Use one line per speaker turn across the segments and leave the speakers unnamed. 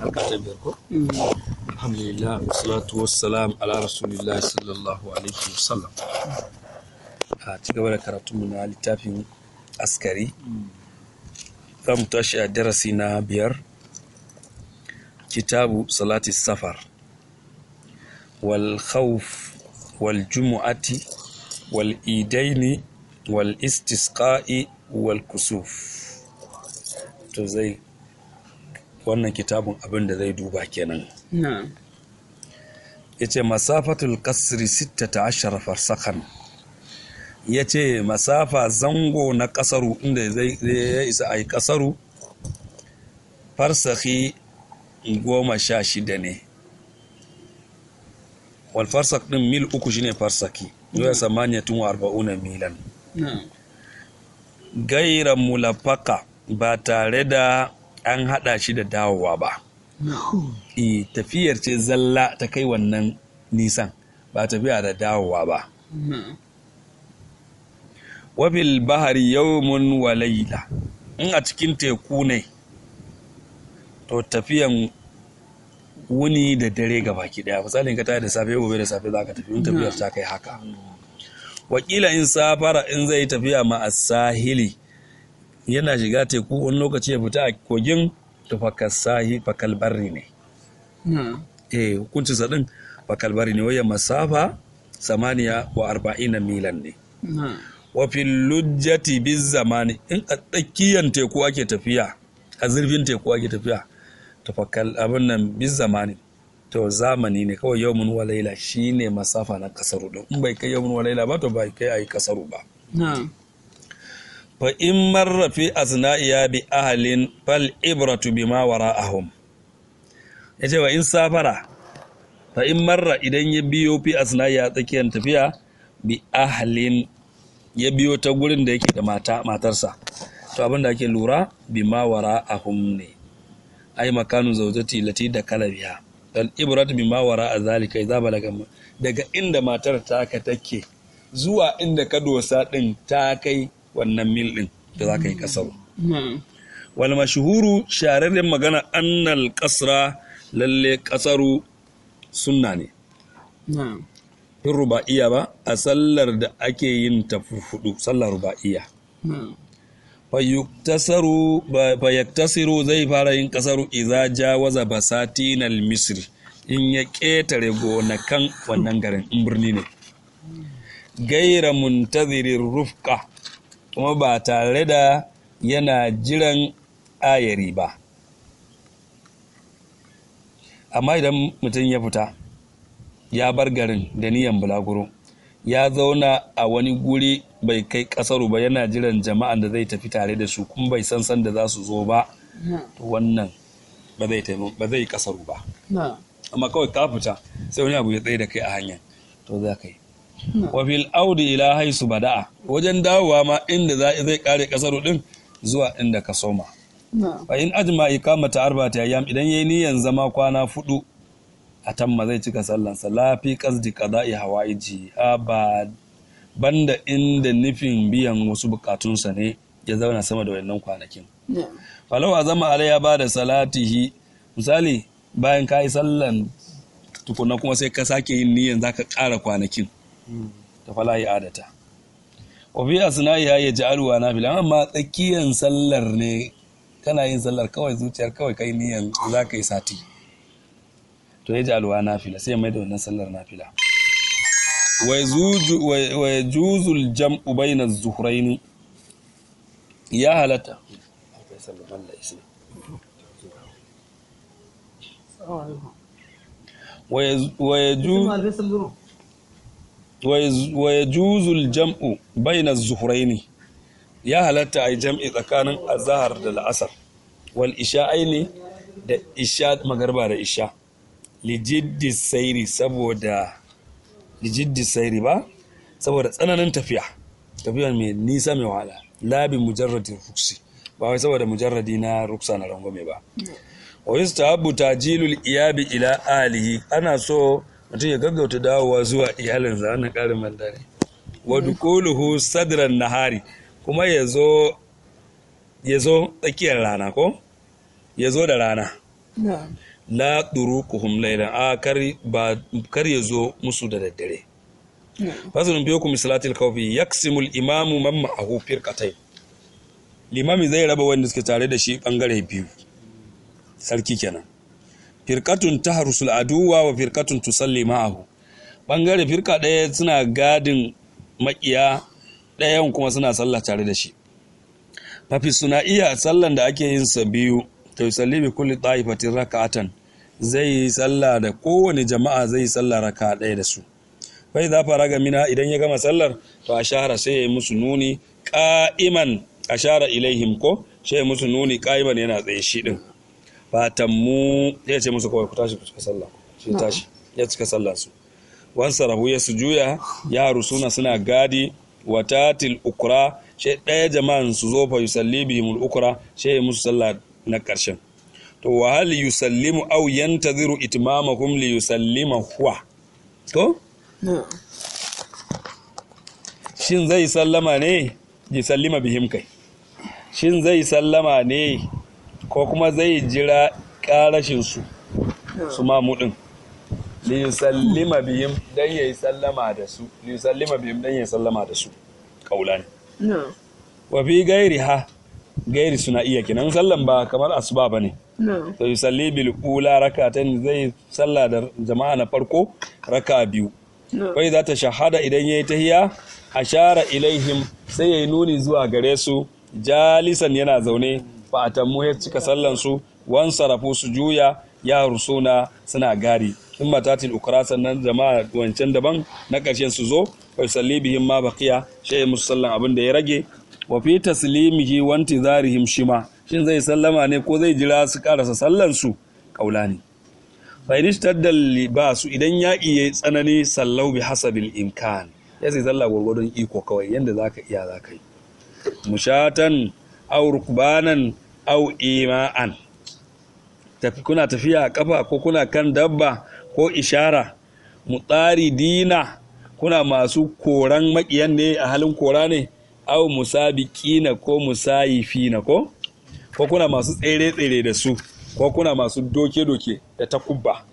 harka ta biyar ko alhamdulillah wassalatu wassalam ala rasulillah sallallahu alaihi wasallam a ci gaba da karatunmu na littafin askari za mu tashi a darasi na biyar kitabu salati safar wal khawf wal jumu'ati wal idaini wal istisqa'i wal kusuf to zai wannan kitabun abin da zai duba kenan ya ce masafatul kasri 16 farsakan ya ce masafa zango na kasaru inda zai ya isa a yi kasaru farsaki goma sha shida ne wal farsak din mil uku shine farsaki zuwa samaniya tun arba'una milan gaira mulafaka ba tare da an hada shi da dawowa ba e tafiyar ce zalla ta kai wannan nisan ba tafiya da dawowa ba wabil bahari yawmun wa laila in a cikin teku ne to tafiyan wuni da dare ga baki daya misalin ka da safe gobe da safe za ka tafi in tafiyar ta kai haka wakila in safara in zai tafiya ma sahili yana shiga teku wani lokaci ya fita a kogin to fakasahi fakalbarri ne eh hukuncin sa din fakalbarri ne waya masafa samaniya wa arba'ina milan ne wa fil lujjati biz zamani in a tsakiyan teku ake tafiya a zurfin teku ake tafiya to fakal abin nan biz zamani to zamani ne kawai yawmun wa laila shine masafa na kasaru din in bai kai yawmun wa laila ba to bai kai ayi kasaru ba fa in marra fi asna'iya bi ahlin fal ibratu bima wara'ahum yace wa in safara fa in marra idan ya biyo fi asna'iya tsakiyar tafiya bi ahlin ya biyo ta gurin da yake da mata matarsa to abin da ake lura bima wara'ahum ne ai makanu zawjati lati da kalabiya fal ibratu bima wara'a zalika idza balaga daga inda matar taka take zuwa inda ka dosa din ta kai wannan mil ɗin da za ka yi ƙasar. Wal mashuhuru shahararren magana annal ƙasra lalle ƙasaru sunna ne. Fin ruba'iya ba a sallar da ake yin ta hudu sallar ruba'iya. Fayaktasiru zai fara yin ƙasaru iza jawaza basatinal misri in ya ƙetare gonakan wannan garin in birni ne. Gaira muntazirin rufka kuma ba tare da yana jiran ayari ba amma idan mutum ya fita ya bar garin da niyan bulaguro ya zauna a wani guri bai kai kasaru ba yana jiran jama'an da zai tafi tare da su kuma bai san san da za su zo ba to wannan ba zai ba zai kasaru ba amma kawai ka fita sai wani abu ya tsaye da kai a hanya to za ka yi wa fil audi ila haisu bada'a wajen dawowa ma inda zai kare kasaru din zuwa inda ka soma fa in ajma ikamata arba'ati ayyam idan yayi niyan zama kwana fudu a tamma zai cika sallan sa lafi qasdi qada'i hawaiji a ba banda inda nufin biyan wasu bukatunsa ne ya zauna sama da wannan kwanakin falau azama alaiya ba da salatihi misali bayan ka yi sallan tukuna kuma sai ka sake yin niyan zaka ƙara kwanakin ta fala ya adata wa fi asna'iha ya ja'alu na nafila amma tsakiyan sallar ne kana yin sallar kawai zuciyar kawai kai niyan za ka yi sati to ya ja'alu wa nafila sai mai da wannan sallar nafila wa yajuzul jam'u bayna az-zuhrayn ya halatta wa yajuz wa yajuzul jam'u bayna az-zuhrayn ya halatta ai jam'i tsakanin azhar da al'asar wal isha'aini da isha magarba da isha lijiddi sairi saboda lijiddi sairi ba saboda tsananin tafiya tafiya mai nisa mai wahala labi mujarradin ruksi ba wai saboda mujarradi na ruksa na rangwame ba wa yustahabbu tajilul iyabi ila alihi ana so mutum ya gaggauta dawowa zuwa iyalinsa wannan ƙarin maldare wa dukuluhu sadran nahari kuma ya zo ya zo tsakiyar rana ko ya zo da rana
na'am
la duruquhum laylan a kar ba kar ya zo musu da daddare
na'am
fasalin biyo kuma salatul kawfi yaksimul imamu man ma'ahu firqatai limami zai raba wanda suke tare da shi bangare biyu sarki kenan firqatun tahrusul aduwa wa firqatun tusalli ma'ahu bangare firka ɗaya suna gadin makiya ɗayan kuma suna sallah tare da shi mafi suna iya sallan da ake yin sa biyu to yusalli bi kulli ta'ifatin raka'atan zai yi sallah da kowane jama'a zai yi sallah raka ɗaya da su bai za fara ga mina idan ya gama sallar to a shahara sai ya yi musu nuni ƙa'iman a shahara ilaihim ko sai ya musu nuni ƙa'iman yana tsaye shi ɗin fatan mu ya ce musu kawai ku tashi ku cika sallah shi tashi ya cika sallah su wan sarahu ya su juya ya rusuna suna gadi wa tatil ukra sai ɗaya jama'an su zo fa yusalli bihimul ukra sai ya musu sallah na ƙarshen to wa hal yusallimu aw yantaziru itmamahum li yusallima huwa to
na'am
shin zai sallama ne ya sallima bihim kai shin zai sallama ne ko kuma zai jira karashinsu su mamudin liyusallima bihim dan yayi sallama da su liyusallima bihim dan yayi sallama da su kaula ne
na'am
wa fi gairi ha gairi suna iya kinan sallan ba kamar asuba bane
na'am
to yusalli bil ula rakatan zai salla da jama'a na farko raka biyu
na'am
wai za ta shahada idan ya yi tahiya ashara ilaihim sai ya yi nuni zuwa gare su jalisan yana zaune fa atammu ya cika sallansu wan sarafu su juya ya rusuna suna gari in matatil ukra sannan jama'a wancan daban na ƙarshen su zo wa yusalli bihim ma baqiya sai ya musu sallan abin da ya rage wa fi taslimihi wa intizarihim shima shin zai sallama ne ko zai jira su karasa sallan su kaulani fa'idishtar da libasu idan yaƙi ya yi tsanani sallau bi hasabil imkan ya sai zalla gwargwadon iko kawai yadda za ka iya za ka yi mushatan au rukbanan au ima'an tafi kuna tafiya a kafa ko kuna kan dabba ko ishara mutsari dina kuna masu koran makiyan ne a halin kora ne au musabiqina ko musayifina ko ko kuna masu tsere-tsere da su ko kuna masu doke-doke da takubba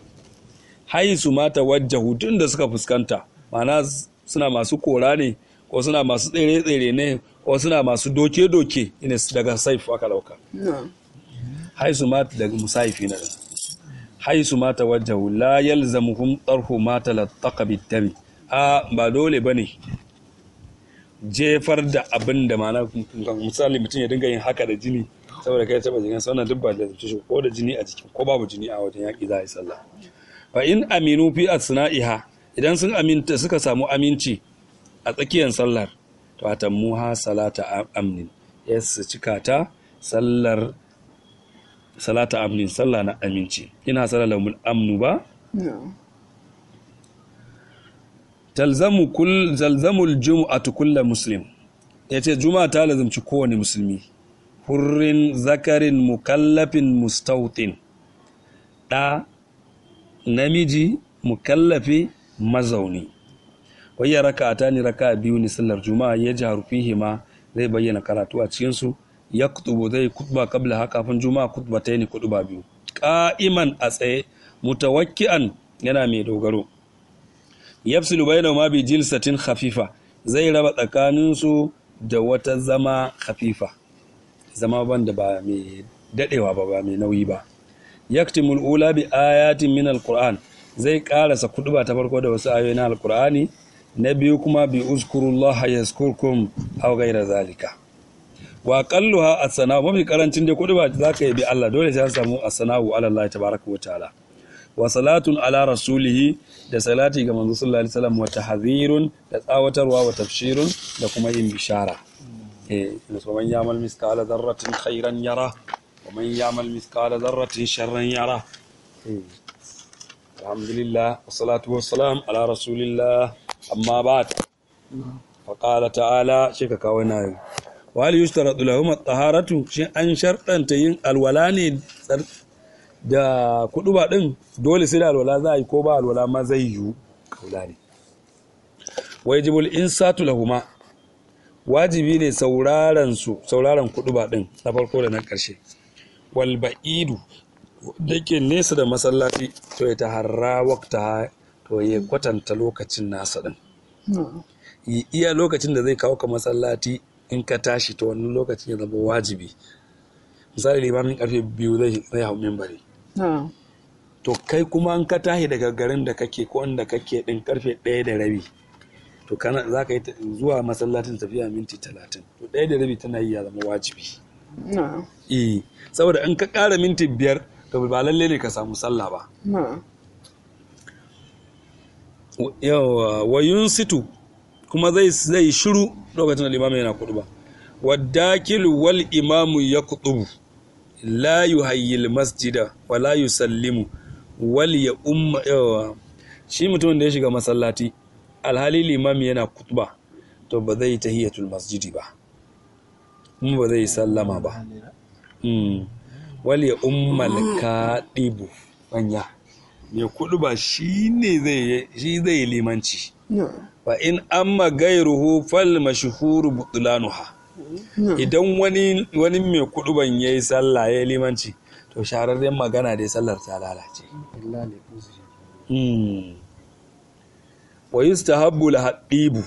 haisu mata wajjahu tun da suka fuskanta mana suna masu kora ne ko suna masu tsere-tsere ne ko suna masu doke-doke ina daga saif aka dauka
na'am
haisu mata daga musaifi na ɗan haisu mata wajjahu la yalzamuhum tarhu mata lattaqa bitami a ba dole bane jefar da abin da mana misali mutum ya dinga yin haka da jini saboda kai taba jinin wannan duk ba da shi ko da jini a jikin ko babu jini a wajen yaki za a yi sallah fa in aminu fi asna'iha idan sun aminta suka samu aminci a tsakiyar sallar to atammuha salata amnin yes su cika ta sallar salata amnin sallah na aminci ina sallar amnu ba
na'am
talzamu kull talzamul jumu'atu kullu muslim yace juma'a ta lazumci kowane musulmi hurrin zakarin mukallafin mustautin ɗa namiji mukallafi mazauni wayya raka ta ni raka biyu ne sallar juma'a ya jaru fihi ma zai bayyana karatu a cikinsu ya kutubu zai kutuba kabla haka kafin juma'a kutuba ta yi kutuba biyu ƙa'iman a tsaye mutawakki'an yana mai dogaro yafsilu bainahu ma bi jilsatin khafifa zai raba tsakaninsu da wata zama khafifa zama banda ba mai dadewa ba ba mai nauyi ba yaktimul ula bi ayatin min alquran zai karasa kuduba ta farko da wasu ayoyi na alqurani na biyu kuma bi uzkurullaha yazkurkum aw ghayra zalika wa qalluha as-sana mafi karancin da kuduba zaka yi bi Allah dole sai an samu as-sana'u ala Allah tabaaraka wa ta'ala wa salatun ala rasulihi da salati ga manzo sallallahu alaihi wasallam wa tahzirun da tsawatarwa wa tafshirun da kuma yin bishara eh wa man ya'mal mithqala dharratin khairan yara wa man ya'mal mithqala dharratin sharran yara eh alhamdulillah wassalatu wassalaam ala rasulillah amma ba'd fa qala ta'ala shi ka kawo na wa hal yushtaratu lahum at-taharatu shi an shartanta yin alwala ne da kudu ba din dole sai da alwala za a yi ko ba alwala ma zai yiwu kaula ne wajibul insatu lahuma wajibi ne sauraron su sauraron kudu ba din na farko da na karshe wal ba'idu da ke nesa da masallaci to ya taharra wakta to ya kwatanta lokacin nasa din
na'am
yi iya lokacin da zai kawo ka masallaci in ka tashi to wannan lokacin ya zama wajibi misali limamin karfe biyu zai zai hau mimbari
na'am
to kai kuma in ka tashi daga garin da kake ko inda kake din karfe ɗaya da rabi to kana za ka yi ta- zuwa masallacin tafiya minti talatin to ɗaya da rabi tana yi ya zama wajibi
na'am
eh saboda in ka ƙara minti biyar to ba lalle ne ka samu sallah ba
na'am
yawa wa yunsitu kuma zai zai shiru lokacin da limamin yana kudu ba wadakilu wal imamu ya kutubu la yuhayyil masjida wa la yusallimu wal ya umma yawa shi mutumin da ya shiga masallaci alhali limami yana kutuba to ba zai tahiyatul masjidi ba kuma ba zai sallama ba Mm. wal ya ummal kadibu manya mai kudu ba shi ne zai shi zai yi limanci
na'am
fa in amma gairuhu fal mashhuru butlanuha
na'am
idan wani wani mai kudu ban yayi sallah yayi limanci to shararren magana dai sallar ta lalace mm. wa yustahabbu lahadibu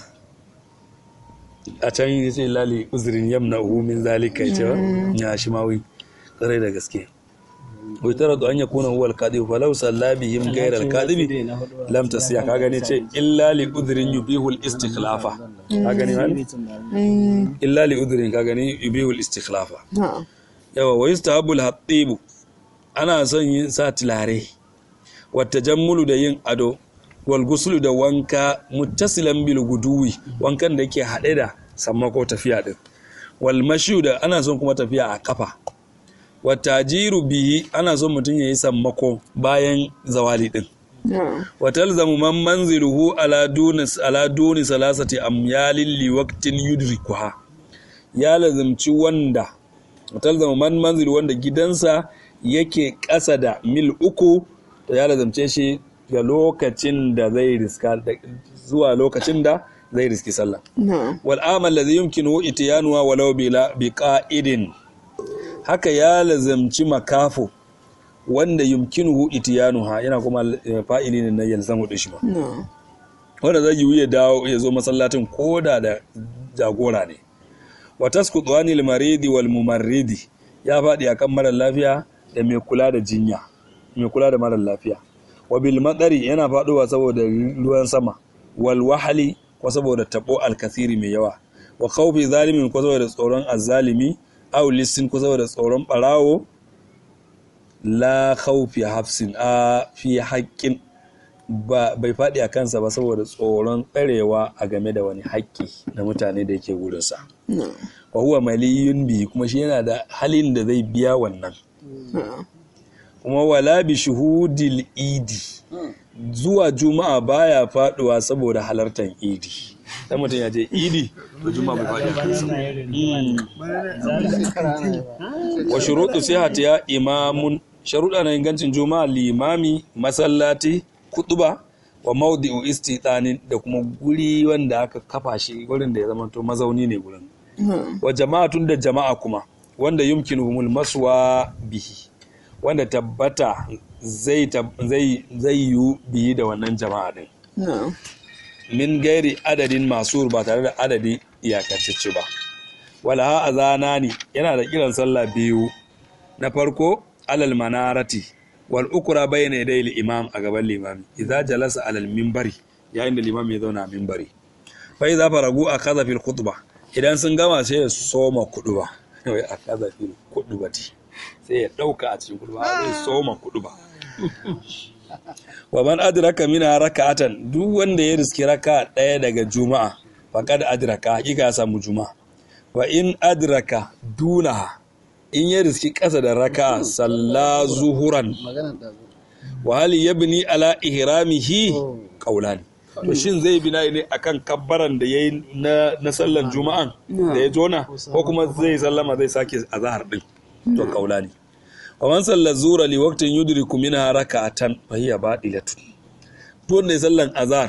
a can yi sai lali uzrin yamna'uhu min zalika yace ba ya shi mawi kare da gaske wai tara da an ya kuna huwa alkadibu falau salla bihim ghayra alkadibi lam tasiya ka gani ce illa li udhrin yubihu al-istikhlafa ka gani wani
Mm,
illa li udhrin ka gani yubihu al-istikhlafa
na'am
yawa wa yustahabbu al-hatibu ana son yin sa tilare wa tajammulu da yin ado wal guslu da wanka muttasilan bil guduwi wankan da yake hade da sammako tafiya din wal mashu da ana son kuma tafiya a kafa wa tajiru bihi ana son mutum yayi sammako bayan zawali din
na'am
wa talzamu man manziluhu ala duni ala duni salasati amyalin li waqtin yudrikuha ya lazimci wanda wa talzamu man manzilu wanda gidansa yake ƙasa da mil uku to ya lazimce shi ga lokacin da zai riska da- zuwa lokacin da zai riski sallah
na'am
wal amal ladhi yumkinu itiyanuha walau bila biqa'idin haka ya lazimci makafo wanda yumkinuhu itiyanuha yana kuma eh, fa'ili ne na yalzamu din shi ba
na'am
wanda zai yi ya dawo ya zo masallacin koda da jagora ne wa tasqutu anil maridi wal mumarridi ya faɗi akan marar lafiya da mai kula da jinya mai kula da marar lafiya wa bil matsari yana faɗowa saboda ruwan sama wal wahali ko saboda tabo alkasiri mai yawa wa khawfi zalimin ko saboda tsoron azzalimi aw lissin ko saboda tsoron barawo la khawfi hafsin a fi haƙƙin ba bai faɗi a kansa ba saboda tsoron tsarewa a game da wani haƙƙi na mutane da yake gurinsa
na'am
wa huwa maliyun bi kuma shi yana da halin da zai biya wannan
na'am
kuma wala bi shuhudil idi zuwa juma'a baya faduwa saboda halartar idi dan mutum ya je idi to juma'a bai faɗi a kansa wa shuruɗu sihhati ya imamun sharuɗa na ingancin juma'a limami masallati kutuba wa maudi'u istitanin da kuma guri wanda aka kafa shi gurin da ya zama to mazauni ne gurin
na'am
wa jama'atun da jama'a kuma wanda yumkinuhumul maswa bihi wanda tabbata zai tab- zai zai yu bihi da wannan jama'a din
na'am
min gairi adadin masu ba tare da adadi iyakacce ba wala ha azana ne yana da kiran sallah biyu na farko alal manarati wal ukra bayna yaday imam a gaban limami idza jalasa alal minbari yayin da limami ya zauna a minbari fa idza faragu akaza fil khutbah idan sun gama sai ya soma kuduba wai akaza fil khutbati sai ya dauka a cikin kuduba sai soma kuduba wa man adraka mina raka'atan duk wanda ya riski raka ɗaya daga juma'a faqad adraka hakika ya samu juma'a wa in adraka dunaha in ya riski ƙasa da raka salla zuhuran
maganar da
wa hal yabni ala ihramihi qawlan to shin zai bina ne akan kabbaran da yayi na na sallan juma'an da ya jona ko kuma zai sallama zai sake azhar din to qawlani wa man salla zura li waqtin yudriku minha raka'atan fa hiya batilatun to ne sallan azhar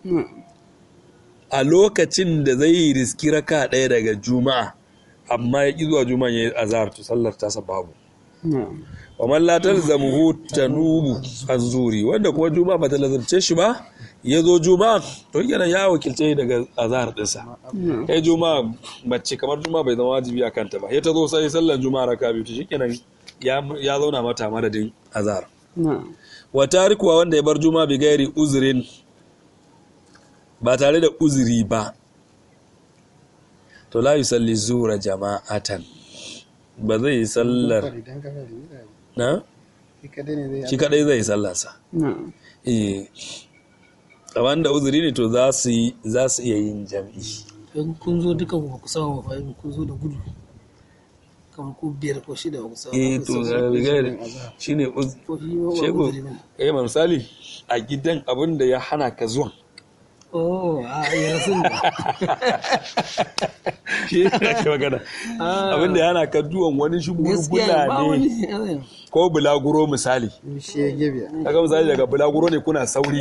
a lokacin da zai riski raka ɗaya daga juma'a amma ya ƙi zuwa juma'a ya yi azhar to sallar tasa babu
na'am
wa man la talzamuhu tanubu anzuri wanda kuma juma'a bata lazarce shi ba ya zo juma'a to kenan ya wakilce daga azhar dinsa kai juma'a mace kamar juma'a bai zama wajibi a kanta ba ya ta zo sai sallar juma'a raka biyu to shikenan ya ya zauna mata madadin azhar
na'am
wa tarikuwa wanda ya bar juma'a bi gairi uzrin ba tare da uzuri ba to la yusalli zura jama'atan ba zai yi sallar
idan ka bari ina yi.
na
Shi kadai ne zai
shi kadai zai yi sallarsa
na'am
eh kaman da uzuri ne to za su yi za su iya yin jam'i
in kun zo duka ba ku samu mafahim kun zo da gudu kamar ku biyar ko shida ba ku samu
eh
ba ku
to
samu.
bi gairi shine uz
ko shi ba
shego
uzuri ba
eh misali a gidan abin da ya hana ka zuwan
oh a ya rasu ne
shi ne ake magana abin da ya hana ka zuwan wani
gaskiya
shugulgula
ba
ne
wani yanayin.
ko bulaguro misali
shi ya gebiya
kaga misali daga bulaguro ne kuna sauri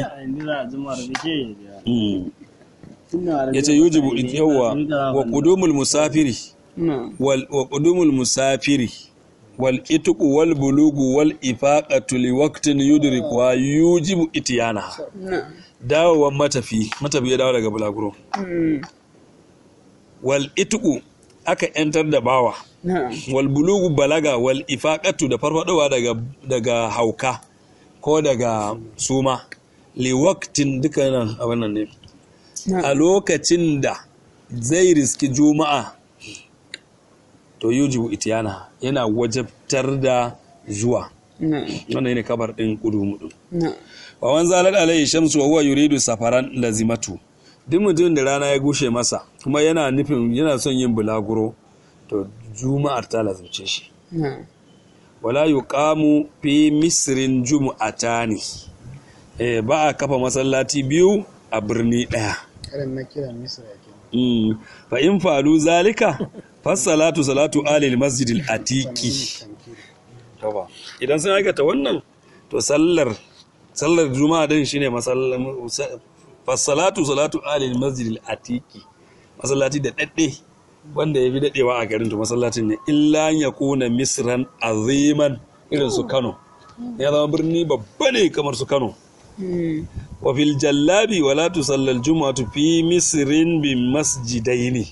ya ce yujibu yawwa wa qudumul musafiri
na'am
wal wa qudumul musafiri wal itqu wal bulugu wal ifaqatu li waqtin yudrik wa yujibu itiyana
na'am
dawowan matafi matafi ya dawo daga bulaguro
Mm.
wal itqu aka yantar da bawa
na'am
wal bulugu balaga wal ifaqatu da farfadowa daga daga hauka ko daga suma li waqtin dukkanin abin nan ne a lokacin da zai riski juma'a to yujibu itiyana yana wajabtar da zuwa
na'am
wannan ne kabar din kudumu din
na'am
wa wan zalat alayhi shamsu wa huwa yuridu safaran lazimatu duk mutum da rana ya gushe masa kuma yana nufin yana son yin bulaguro to juma'ar ta lazimce shi
na'am
wala yuqamu fi misrin jumu'atani eh ba a kafa masallaci biyu a birni daya
karan na kira misra ke
Mm. fa in falu zalika fassalatu salatu alil masjidil atiki Tauba. idan sun aikata wannan to sallar sallar juma'a din shine masallan fassalatu salatu alil masjidil atiki masallaci da dadde wanda ya fi dadewa a garin to masallacin ne illa ya kuna misran aziman irin su Kano ya zama birni babba ne kamar su Kano
Mm.
wa fil jallabi wala tusalla al-jum'atu fi misrin bi masjidaini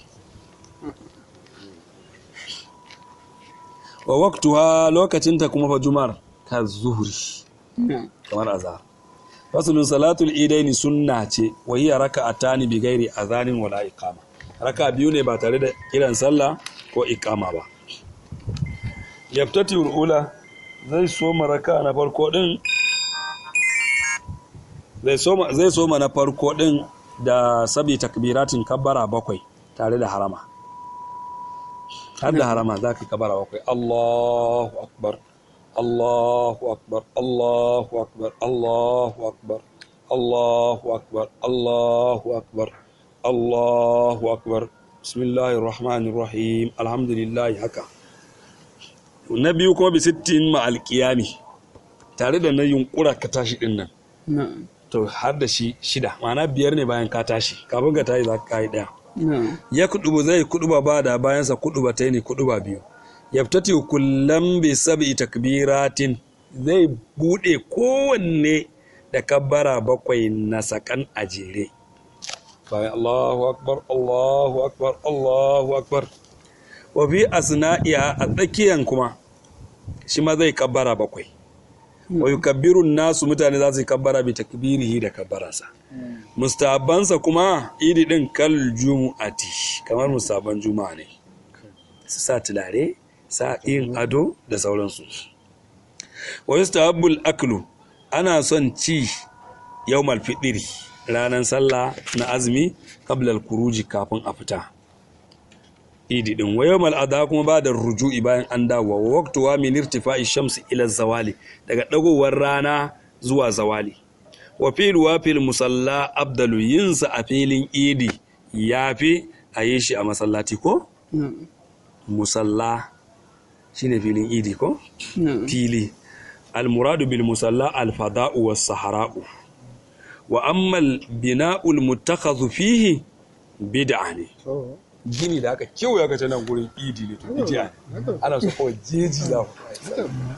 wa waqtuha lokacin ta kuma fa juma'ar ka zuhri
na'am
kamar azhar faslun salatul idaini sunna ce wa hiya raka'atani bi ghairi azanin wala iqama raka biyu ne ba tare da kiran sallah ko iqama ba yaftati ula zai soma raka na farko din zai soma zai soma na farko din da sabi takbiratin kabbara bakwai tare da harama har da harama za ka kabara bakwai Allahu akbar Allahu akbar Allahu akbar Allahu akbar Allahu akbar Allahu akbar Allahu akbar bismillahir rahmanir rahim alhamdulillah haka na biyu kuma bi sittin ma alqiyami tare da na yunkura ka tashi din nan
na'am
to har da shi shida ma'ana biyar ne bayan ka tashi kafin ka tashi za ka yi daya
na'am
ya kudubu zai kuduba ba da bayansa kuduba ta ne kuduba biyu yaftati kullum bi sab'i takbiratin zai bude kowanne da kabbara bakwai na sakan a jere bayan Allahu akbar Allahu akbar Allahu akbar wa fi asna'iha a tsakiyan kuma shi ma zai kabbara bakwai wa yukabbiru nasu mutane za su yi kabbara bi takbirihi da kabbaransa mustabansa kuma idi din kal jumu'ati kamar mustaban juma'a ne su sa tulare sa yin ado da sauransu wa yustahabbul aklu ana son ci yawmal fitri ranar sallah na azumi qabla al kuruji kafin a fita idi din wa yawmal adha kuma ba da ruju'i bayan an dawo wa waqtuwa min irtifa'i shamsi ila zawali daga dagowar rana zuwa zawali wa fil wa fil musalla abdalu yinsa a filin idi yafi a yi shi a masallaci ko
na'am
musalla shine filin idi ko
na'am
fili almuradu bil musalla alfada'u was sahara'u wa amma al bina'u al muttakhadhu fihi bid'a ne
so
gini da aka kewaye aka ce nan gurin idi ne to bid'a ne ana so kawai jeji za ku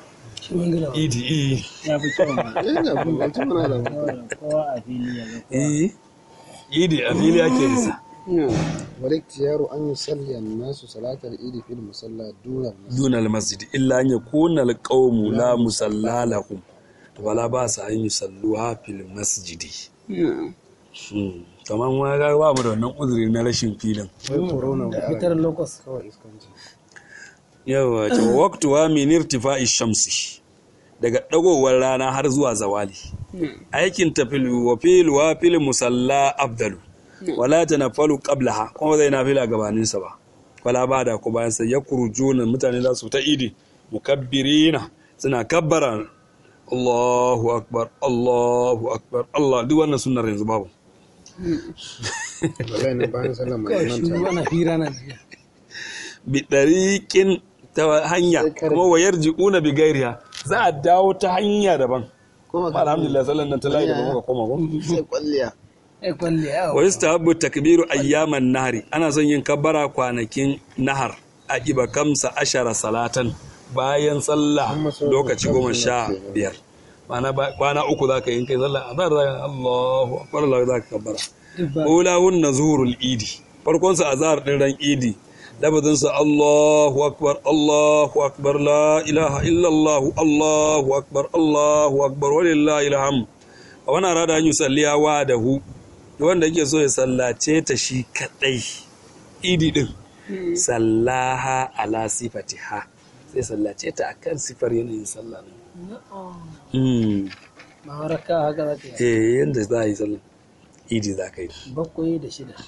shi mangala
idi eh
ya fi kyau ma
Eh, ga bambanci muna da bambanci.
kowa a fili ya ga kowa
eh idi a fili ake nisa
والاختيار أن يصلي الناس صلاة العيد في المصلى دون المسجد
dun almasjid illa an yakuna alqawmu la musalla lahum to wala ba sa an yusalluha fil masjidi Hmm. kamar ma ga ba mu da wannan uzuri na rashin filin
wai corona
da fitar lokos
kawai iskanci
yawa ce waqtu wa min irtifa'i shamsi daga dagowar rana har zuwa zawali aikin tafil wa fil wa fil musalla afdalu wala tanaffalu qablaha kuma zai nafila gabanin sa ba wala ba da ku bayan sa yakurjuna mutane za su ta idi mukabbirina suna kabbara Allahu akbar Allahu akbar Allah duk wannan sunnar yanzu babu
wallahi ne bayan sallah mai
kawai
nan
shi
ta
ana hira na tafiya
bi ɗariƙin ta hanya kuma wayar ji'una bi gairiya za a dawo ta hanya daban
kuma
Ma alhamdulillah sallan nan ta layi daban muka koma ko
sai kwalliya
ai kwalle yawa
wa yastahabbu takbiru ayyaman nahari ana son yin kabbara kwanakin nahar a iba kamsa ashara salatan bayan sallah lokaci goma sha biyar ma'ana ba- kwana uku za ka yi in kai sallah azhar za ka Allahu akbar Allah za ka kabbara
duk ba
ulawun nazurul idi farkon sa azhar din ran idi labadin sa Allahu akbar Allahu akbar la ilaha illa Allah Allahu akbar Allahu akbar walillahi alhamd wa wana rada an yusalliya wa da hu wanda yake so ya sallace ta shi kadai idi din sallaha ala sifatiha sai sallace ta akan sifar yanayin sallah ne mm
mawaraka haka za ka yi
eh yanda za a yi sallah idi za ka yi
bakwai da shida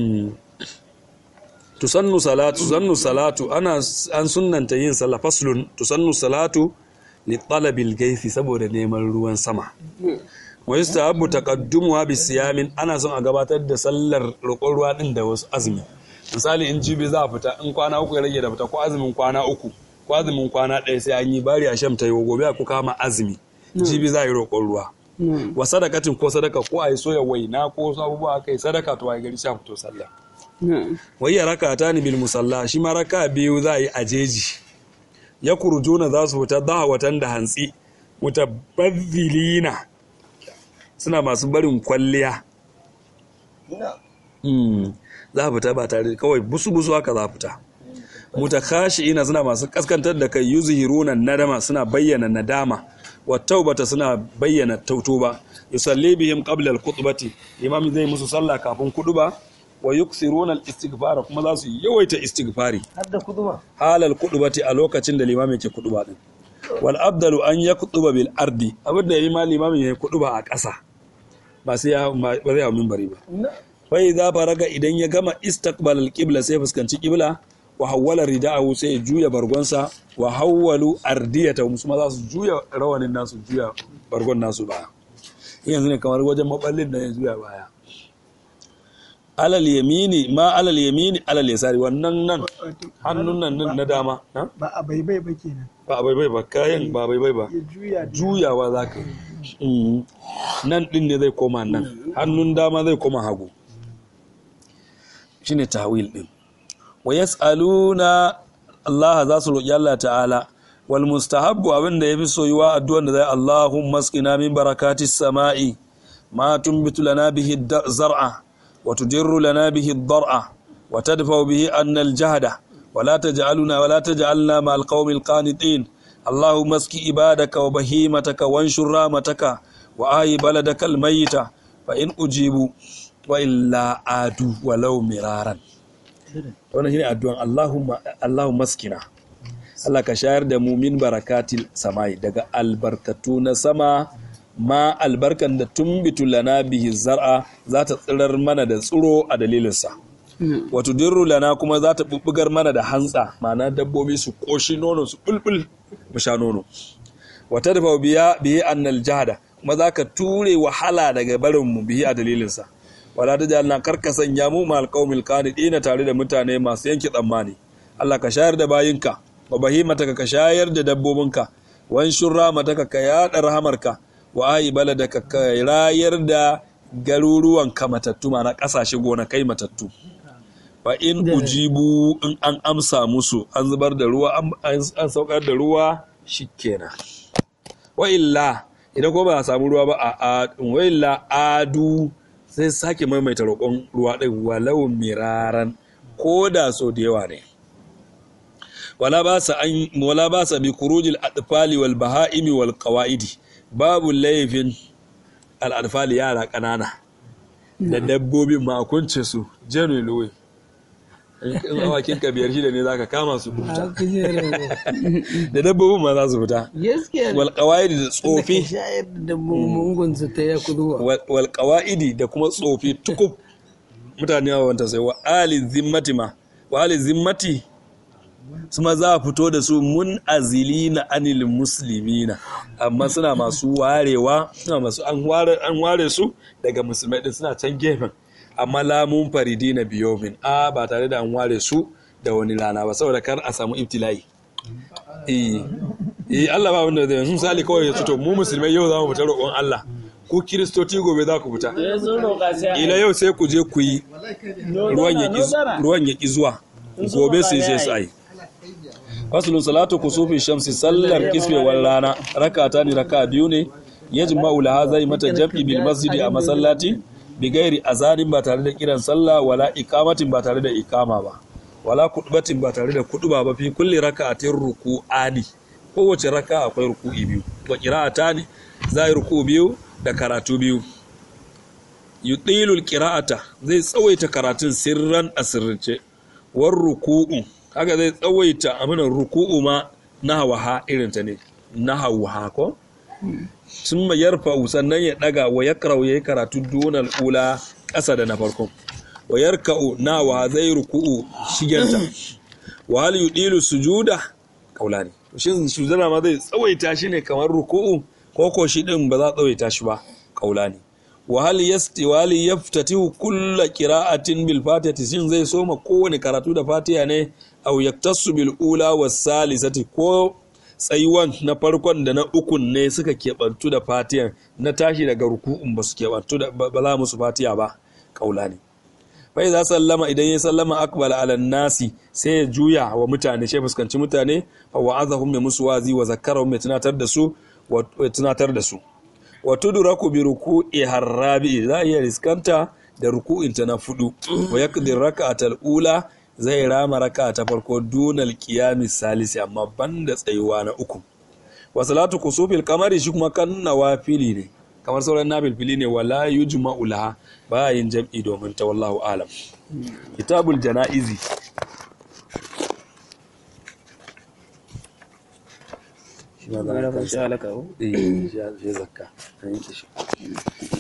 tusannu salatu tusannu salatu ana an sunnanta yin sallah faslun tusannu salatu li talabil gaithi saboda neman ruwan sama wa yustahabbu taqaddumuha bi siyamin ana son a gabatar da sallar roƙon ruwa din da wasu azumi misali in jibi za a fita in kwana uku ya rage da fita ko azumin kwana uku ko azumin kwana ɗaya sai an yi bari a sham ta yi gobe ku kama azumi jibi za a yi roƙon ruwa wa sadakatin ko sadaka ko a yi soya waina ko wasu abubuwa aka yi sadaka to a yi gari sha fito sallah wayya raka ta ni bil musalla shi ma raka biyu za a yi a jeji ya kurjuna za su fita watan da hantsi mutabazzilina suna masu barin kwalliya Hmm, za a fita ba tare da kawai busu busu haka za a fita mutakashi'ina suna masu kaskantar da kai yuzhiruna nadama suna bayyana nadama wa taubata suna bayyana tautuba yusalli bihim qabla al-khutbati imam zai musu sallah kafin kuduba wa yuksiruna al-istighfara kuma za su yawaita istighfari
har da kuduma
halal kudubati a lokacin da limam yake kuduba din wal afdalu an yaktuba bil ardi abinda yayi ma limamin yayi kuduba a ƙasa ba sai ya ba zai hawo minbari ba fa idza faraga idan ya gama istaqbal al qibla sai fuskanci qibla wa hawwala rida'ahu sai ya juya bargonsa wa hawwalu ardiyata musu ma za su juya rawanin nasu juya bargon nasu baya yanzu ne kamar wajen maballin da ya juya baya alal yamini ma alal yamini alal yasari wannan nan hannun nan nan na dama ha?
ba a baibai ba kenan
ba bai bai ba kayan ba bai bai ba
ya juya da
juyawa za ka yi Mm. nan din ne zai koma nan hannun dama zai koma hagu shine tawil din wa yas'aluna Allah za su roƙi Allah ta'ala wal mustahabbu abin da yafi soyuwa addu'an da zai Allahumma asqina min barakatis sama'i ma tunbitu lana bihi ad- zar'a wa tudirru lana bihi ad-dar'a wa tadfa'u bihi anna al-jahda wa la taj'aluna wa la taj'alna ma al-qaumi al-qanitin Allahumma asqi ibadaka wa bahimataka wanshur rahmataka wa ayi baladaka al-mayyita fa in ujibu wa illa adu walau miraran wannan shine addu'an Allahumma Allahumma maskina Allah ka shayar da mu min barakatil samai daga albarkatu na sama ma albarkan da tumbitu lana bihi zar'a za ta tsirar mana da tsiro a dalilinsa wato dirru lana kuma za ta bubbugar mana da hantsa ma'ana dabbobi su koshi nono su bulbul mu sha nono wata da biya bihi annal jahada kuma za ka ture wahala daga barin mu bihi a dalilinsa wala ta jalna karka sanya mu ma alqaumil qanidina tare da mutane masu yanke tsammani Allah ka shayar da bayinka wa bahimataka ka shayar da dabbobinka wan shurra mataka ka yada rahamarka wa ayi baladaka ka rayar da garuruwan ka matattu mana kasashe gonakai matattu fa in ujibu in an amsa musu an zubar da ruwa an- an an saukar da ruwa shikenan wa illa idan ko ba a samu ruwa ba a a wa illa adu sai sake maimaita roƙon ruwa ɗin walau miraran ko da so da yawa ne wala ba sa an wala ba sa bi kurujil adfali wal bahaimi wal qawaidi babu laifin al adfali yara ƙanana da dabbobin ma kunce su jenu luwe in awakin ka biyar shida ne zaka kama su fita
haka je rayuwa
da dabbobin ma za su fita
gaskiya
wal qawaidi da
ka
tsofi
shayar da dabbobin mungun su ta ya kuduwa
wal- wal qawaidi da kuma tsofi tukub mutane a wanta sai wa ali zimmati ma wa ali zimmati su ma za a fito da su mun azilina anil muslimina amma suna masu warewa suna masu an ware an ware su daga musulmai din suna can gefen amma lamun faridi na biyomin a ba tare da an ware su da wani rana ba saboda kar a samu ibtila'i eh eh Allah ba wanda zai yanzu misali kawai ya ce to mu musulmai yau za mu fita roƙon Allah ku kiristoci gobe za ku fita
ya sun roƙa sai
ila yau sai ku je ku yi ruwan ya ƙi- ruwan ya ƙi zuwa gobe sai sai su ai fasulun salatu kusufi shamsi sallar kisfewar rana rakata ne raka biyu ne ya jima'u laha zai mata jam'i bil masjidi a masallaci bi gairi azanin ba tare da kiran sallah wala ikamatin ba tare da ikama ba wala kudubatin ba tare da kuduba ba fi kulli raka'atin ruku'ani kowace raka akwai ruku'i biyu wa qira'atani zai ruku biyu da karatu biyu yutilul qira'ata zai tsawaita karatun sirran a sirrince war ruku'u haka zai tsawaita aminan ruku'u ma na hawaha irin ta ne na hawaha ko sun yarfa sannan ya daga wa yakrau yayi karatu donal ula ƙasa da na farko wa yarka'u na wa zai ruku'u shigenta wa hal yudilu sujuda kaulani to shin sujada ma zai tsawaita shi ne kamar ruku'u ko ko shi din ba za tsawaita shi ba kaulani wa hal yasti wa hal yaftatihu kull qira'atin bil fatihati shin zai soma kowane karatu da fatiha ne aw yaktasu bil ula was salisati ko tsayuwan na farkon da na ukun ne suka keɓantu da fatiha na tashi daga ruku'un ba su keɓantu da ba za musu fatiha ba kaulani fai za sallama idan ya sallama akbal ala nasi sai ya juya wa mutane sai fuskanci mutane fa wa'azahum ya musu wazi wa zakkarahum ya tunatar da su wa tunatar da su wa tudraku bi ruku'i harrabi za iya riskanta da ruku'in ta na fudu wa yaqdir raka'atal ula zai rama raka'a ta farko dunal qiyamis salisi amma banda tsayuwa na uku wa salatu kusufil kamari shi kuma kan nawafili ne kamar sauran nafilfili ne wala yujma'u laha ba yin jam'i domin ta wallahu alam kitabul janaizi shi ma za ka
Shi halaka ko?
eh shi zakka an yanke shi